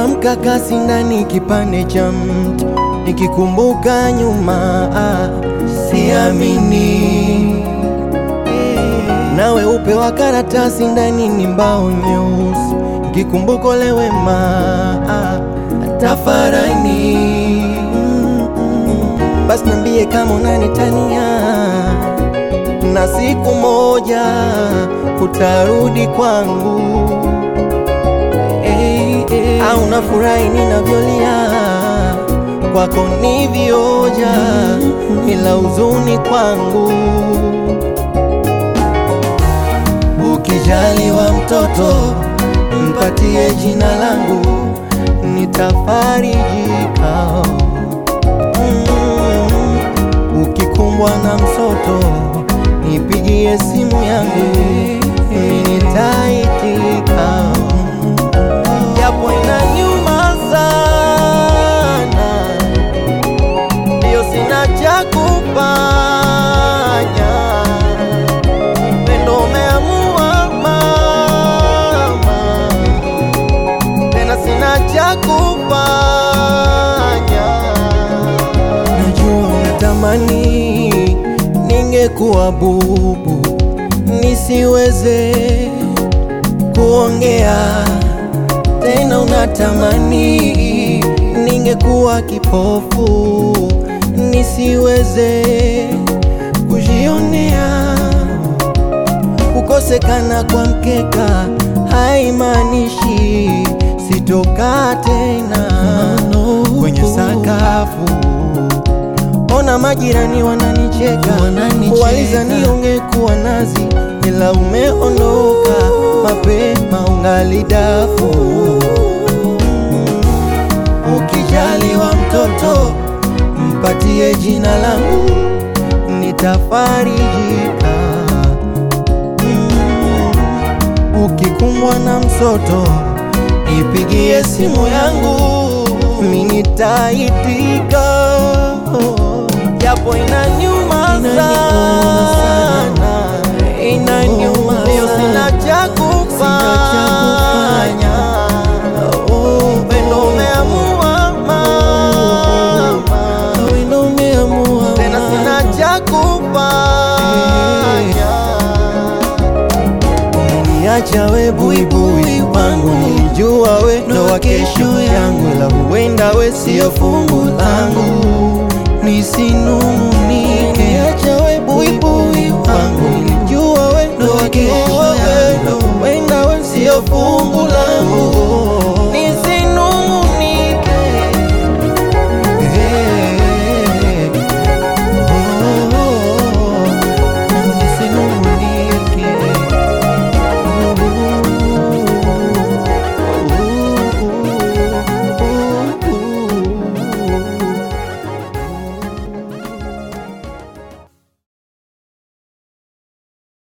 kama mkakasi ndani kipande cha mti, nikikumbuka nyuma ah, siamini na weupe wa karatasi ndani ni mbao nyeusi, nikikumbuka ule wema ah, tafarani basi niambie kama unanitania na siku moja utarudi kwangu hey, hey. Au nafurahi ninavyolia kwako ni vioja, ila huzuni kwangu. Ukijaliwa mtoto mpatie jina langu, nitafarijika. Mm, ukikumbwa na msoto nipigie simu yangu, nitaitika, japo inaniuma sana, ndio sina cha kufanya. Pendo umeamua mama, tena sina cha kufanya. Najua unatamani ningekuwa bubu nisiweze kuongea tena, unatamani ningekuwa kipofu nisiweze kujionea. Kukosekana kwa mkeka haimaanishi sitokaa tena kwenye sakafu. Ona majirani wananicheka, walizani ungekuwa nazi, ila umeondoka mapema, ungali dafu. Ukijaliwa mtoto mpatie jina langu, nitafarijika. Mm, Ukikumbwa na msoto nipigie simu yangu, mimi nitaitika japo inaniuma sana, inaniuma leo, sina cha kufanya. Upendo umeamua mama, tena sina cha kufanya. Umeniacha we buibui wangu, nilijua we ndo wa kesho yangu, ila huenda we sio fungu langu nisinungunike. Acha we buibui wangu, nilijua we ndo wa kesho yangu, huenda we sio fungu